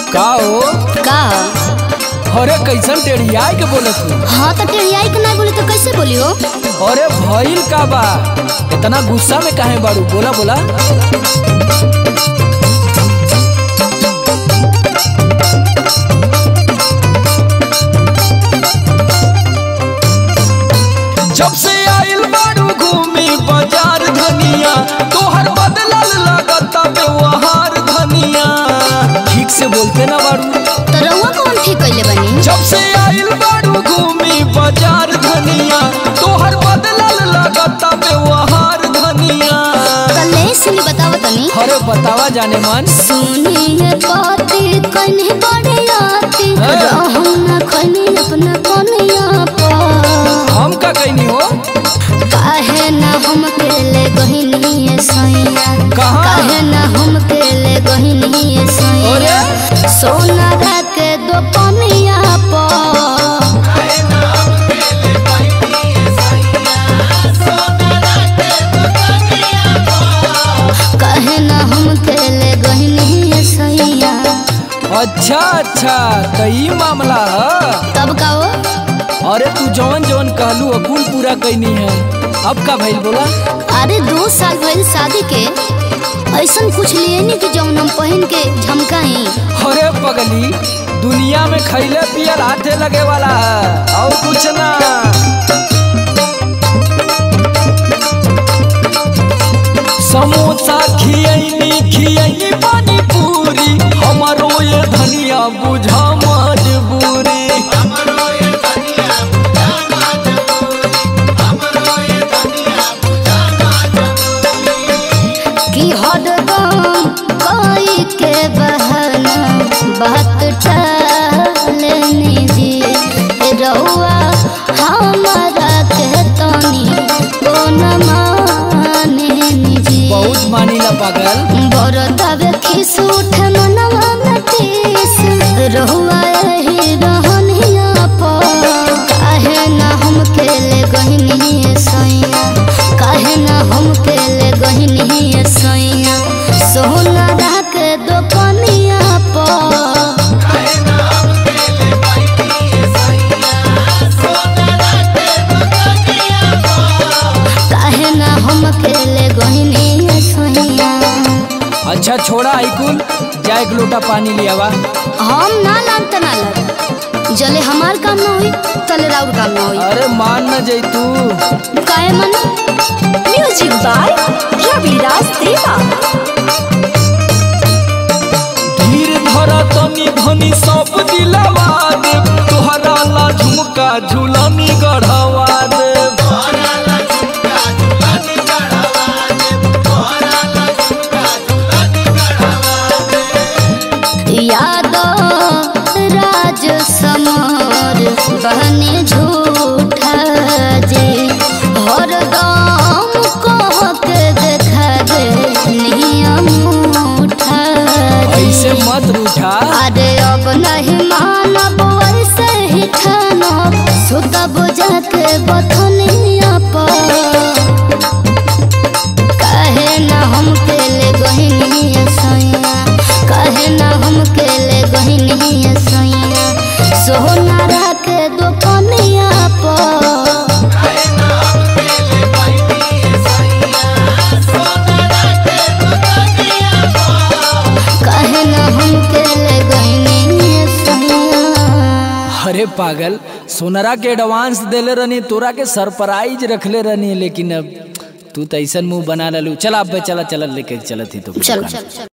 का हो का अरे कैसन टेढ़िया के बोलत तू हाँ तो टेढ़ियाई के ना बोली तो कैसे बोलियो अरे भइल का बा इतना गुस्सा में काहे बाड़ू बोला बोला जब से आइल बाड़ू घूमी बाजार धनिया तोहर बदलल लगता व्यवहार धनिया ठीक से बोलते ना बाड़ू तो रउआ कौन ठीक कैले बनी जब से आइल बाड़ू घूमी बाजार धनिया तोहर बदलल लगता व्यवहार धनिया कले सुनी बताओ तनी अरे बतावा जाने मन सुनिए बाती कन्हे बड़े आती हाँ। रहूं ना खनी अपना कनिया पर हम का कहनी हो काहे ना हम केले गहिनी सैया कहाँ? काहे ना हम केले गहिनी सैया अरे? सोना के दो कनिया पर काहे ना हम केले गहिनी सैया अच्छा अच्छा तो ई मामला है तब का हो अरे तू जवन जवन कहलू अकुल पूरा कैनी है अब का भइल बोला अरे दो साल भइल शादी के ऐसन कुछ लिए नहीं कि जौन हम पहन के झमकाई अरे पगली दुनिया में खैले पियल हाथे लगे वाला है और कुछ ना समोसा खियैनी खियैनी पानी पूरी हमारो ये धनिया बुझा मजबूरी कि हरदम कोई के बहाना बात टालने जी रहुआ हमारा के तनी कोन माने जी बहुत मानीला पागल बरतावे खिस उठ मनवा में तीस रहुआ यही रहनिया पर काहे ना हम केले गहिनी सैया काहे ना हम केले गहिनी सैया सोना राख दो कनिया पर काहे ना हम केले गहिनी सैया अच्छा छोड़ा आइकुल जा एक लोटा पानी लिया वा हम ना लान त ना लग जले हमार काम ना होई तले राउर काम ना होई अरे मान न जैतू काहे मन म्यूजिक बाय रविराज देवा धीर धरा तनी धनी सब दिलवा दे तोहरा ला झुमका झुलनी गढ़वा दे याद राज समर बहने झूठा जे हरदम कह के देखा दे नियम उठा ऐसे मत रूठा अरे अब नहीं मानब ऐसे ही ठानब सुतब जाके बथनिया पर काहे ना हम केले गहिनी सैया काहे ना हम केले गहिनी सैया सोना राखे दो कनिया पर काहे ना हम केले गहिनी सैया अरे पागल सोनरा के एडवांस देले रहनी तोरा के सरप्राइज रखले रहनी लेकिन अब तू तो ऐसा मुंह बना ललू चला अब चला चला लेके चलत ही तो चलो